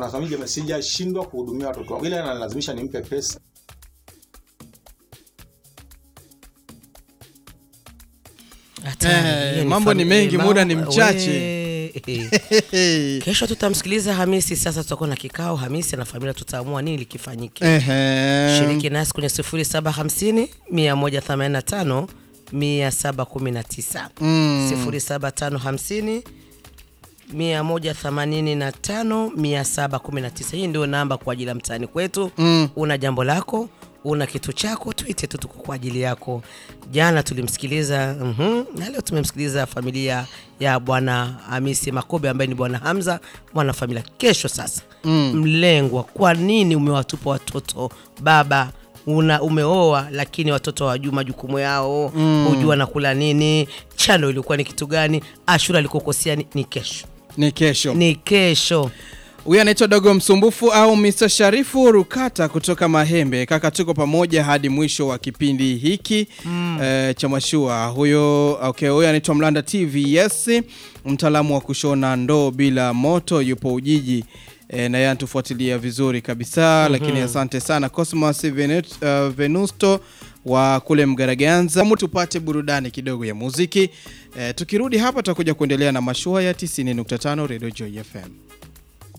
anasema sijashindwa kuhudumia watoto wangu, ile analazimisha nimpe pesa. Hatari, Eh, hiyo ni mambo ni fami- mengi, mambo- muda ni mchache. we- Kesho tutamsikiliza Hamisi. Sasa tutakuwa na kikao Hamisi na familia, tutaamua nini likifanyike. Ehe. Shiriki nasi kwenye 0750 185 719 07550 185 719. Hii ndio namba kwa ajili ya mtaani kwetu. Una jambo lako, una kitu chako, tuite tu, tuko kwa ajili yako. Jana tulimsikiliza mhm, na leo tumemsikiliza familia ya bwana Hamisi Makobe ambaye ni bwana Hamza, mwana familia. Kesho sasa mlengwa, kwa nini umewatupa watoto baba una umeoa lakini watoto hawajui majukumu yao hujua wanakula nini chano ilikuwa ni kitu gani ashura alikokosea ni, ni kesho Ni kesho. ni kesho Huyu anaitwa Dogo Msumbufu au Mr. Sharifu Rukata kutoka Mahembe. Kaka, tuko pamoja hadi mwisho wa kipindi hiki eh, cha mashua. Huyo okay, huyo anaitwa Mlanda TV yes, mtaalamu wa kushona ndoo bila moto, yupo Ujiji eh, na yeye anatufuatilia vizuri kabisa lakini asante sana Cosmos Venet, uh, Venusto wa kule Mgaraganza. Mu tupate burudani kidogo ya muziki eh, tukirudi hapa tutakuja kuendelea na mashua ya 90.5 Radio Joy FM.